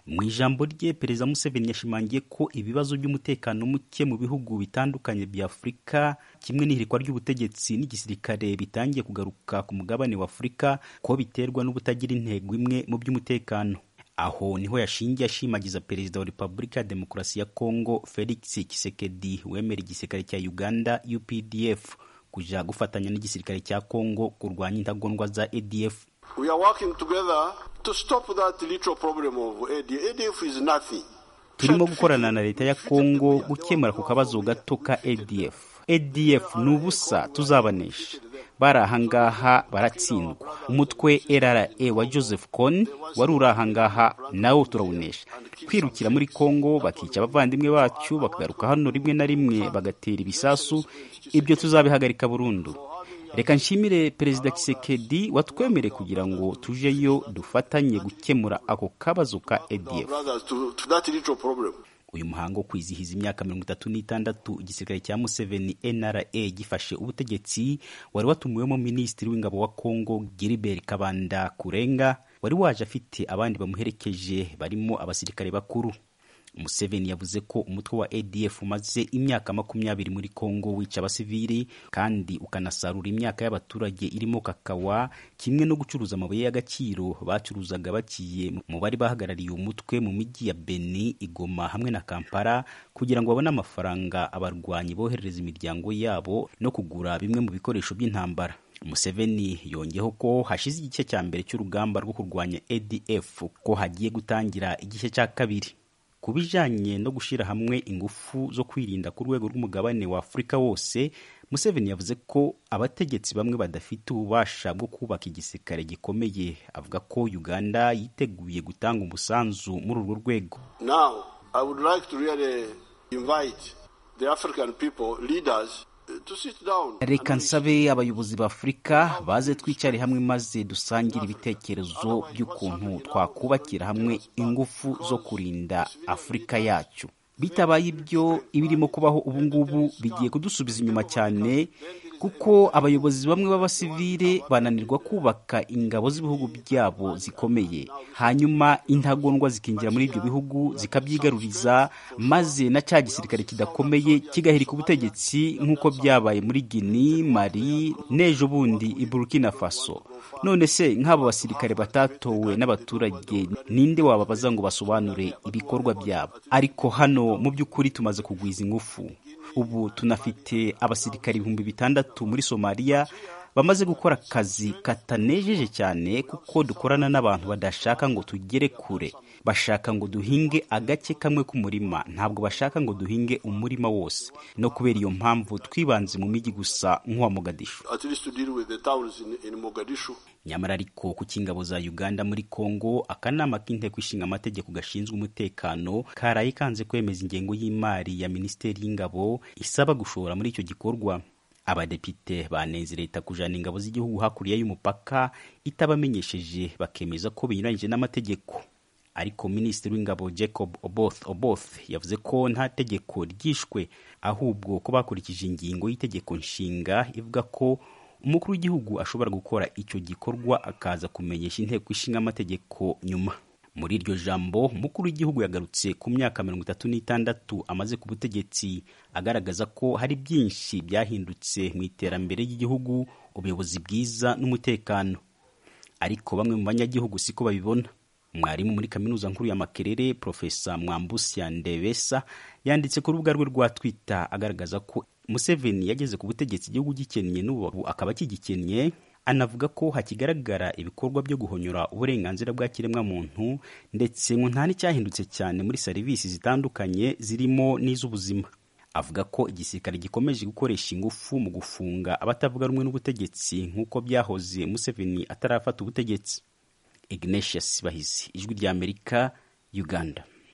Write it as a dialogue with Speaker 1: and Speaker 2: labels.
Speaker 1: Mu ijambo rye Perezida Museveni yashimangiye ko ibibazo by'umutekano muke mu bihugu bitandukanye bya Afurika kimwe n'ihirikwa ry'ubutegetsi n'igisirikare bitangiye kugaruka ku mugabane wa Afurika ko biterwa n'ubutagira intego imwe mu by'umutekano. Aho niho yashingiye ashimagiza Perezida wa Repubulika ya Demokarasi ya Kongo Felix Tshisekedi wemera igisirikare cya Uganda UPDF kuja gufatanya n'igisirikare cya Kongo kurwanya intagondwa za ADF.
Speaker 2: We are working together to stop that little problem of ADF. ADF is nothing.
Speaker 1: turimo gukorana na leta ya Kongo gukemura ku kabazo gato ka ADF. ADF ni ubusa tuzabanesha bari ahangaha baratsindwa umutwe RRA wa Joseph Kony wari uri ahangaha nawo turawunesha kwirukira muri Kongo bakica abavandimwe bacu bakagaruka hano rimwe na rimwe bagatera ibisasu ibyo tuzabihagarika burundu reka nshimire perezida Kisekedi watwemereye kugira ngo tujeyo dufatanye gukemura ako kabazo ka ADF
Speaker 2: Brothers, to, to that little problem.
Speaker 1: uyu muhango wo kwizihiza imyaka mirongo itatu n'itandatu igisirikare cya Museveni NRA gifashe ubutegetsi wari watumiwemo minisitiri w'ingabo wa Kongo Gilbert Kabanda Kurenga wari waje afite abandi bamuherekeje barimo abasirikare bakuru Museveni yavuze ko umutwe wa ADF umaze imyaka makumyabiri muri Kongo wica abasivili kandi ukanasarura imyaka y'abaturage irimo kakawa kimwe no gucuruza amabuye y'agaciro bacuruzaga bakiye mu bari bahagarariye umutwe mu mijyi ya Beni, Igoma hamwe na Kampala kugira ngo babone amafaranga abarwanyi boherereza imiryango yabo no kugura bimwe mu bikoresho by'intambara. Museveni yongeyeho ko hashize igice cya mbere cy'urugamba rwo kurwanya ADF ko hagiye gutangira igice cya kabiri. ku bijyanye no gushyira hamwe ingufu zo kwirinda ku rwego rw'umugabane wa afurika wose museveni yavuze ko abategetsi bamwe badafite ububasha bwo kubaka igisirikare gikomeye avuga ko uganda yiteguye gutanga umusanzu muri urwo rwego
Speaker 2: Now, I would like to really invite the African people, leaders, uh, to sit down.
Speaker 1: reka nsabe abayobozi ba afurika baze twicare hamwe maze dusangire ibitekerezo by'ukuntu twakubakira hamwe ingufu zo kurinda afurika yacu bitabaye ibyo ibirimo kubaho ubungubu bigiye kudusubiza inyuma cyane kuko abayobozi bamwe b'abasivile bananirwa kubaka ingabo z'ibihugu byabo zikomeye hanyuma intagondwa zikinjira muri ibyo bihugu zikabyigaruriza maze na cya gisirikare kidakomeye kigahirika ubutegetsi nk'uko byabaye muri Guinea, Mali n'ejo bundi i Burkina Faso none se nk'abo basirikare batatowe n'abaturage ninde wababaza ngo basobanure ibikorwa byabo ariko hano mu by'ukuri tumaze kugwiza ingufu ubu tunafite abasirikare ibihumbi bitandatu muri somaliya bamaze gukora akazi katanejeje cyane kuko dukorana n'abantu badashaka ngo tugere kure bashaka ngo duhinge agace kamwe k'umurima ntabwo bashaka ngo duhinge umurima wose no kubera iyo mpamvu twibanze mu mijyi gusa nk'uwa mogadishu
Speaker 2: At least to deal with the towns in, in Mogadishu.
Speaker 1: nyamara ariko ku cy'ingabo za uganda muri kongo akanama k'inteko ishinga amategeko gashinzwe umutekano karaye kanze kwemeza ingengo y'imari ya minisiteri y'ingabo isaba gushora muri icyo gikorwa abadepite banenze leta kujana ingabo z'igihugu hakurya y'umupaka itabamenyesheje bakemeza ko binyuranyije n'amategeko ariko minisitiri w'ingabo jacob oboth oboth yavuze ko nta tegeko ryishwe ahubwo ko bakurikije ingingo y'itegeko nshinga ivuga ko umukuru w'igihugu ashobora gukora icyo gikorwa akaza kumenyesha inteko ishinga amategeko nyuma muri iryo jambo umukuru w'igihugu yagarutse ku myaka mirongo itatu n'itandatu amaze ku butegetsi agaragaza ko hari byinshi byahindutse mu iterambere ry'igihugu ubuyobozi bwiza n'umutekano ariko bamwe mu banyagihugu siko babibona mwarimu muri kaminuza nkuru ya makerere profesa mwambusi ya ndebesa yanditse ku rubuga rwe rwa twita agaragaza ko museveni yageze ku butegetsi igihugu gikennye n'ubu akaba kigikennye anavuga ko hakigaragara ibikorwa byo guhonyora uburenganzira bwa kiremwamuntu ndetse ngo nta n'icyahindutse cyane muri serivisi zitandukanye zirimo n'iz'ubuzima avuga ko igisirikare gikomeje gukoresha ingufu mu gufunga abatavuga rumwe n'ubutegetsi nk'uko byahoze museveni atarafata ubutegetsi ignatius bahizi ijwi ry'amerika uganda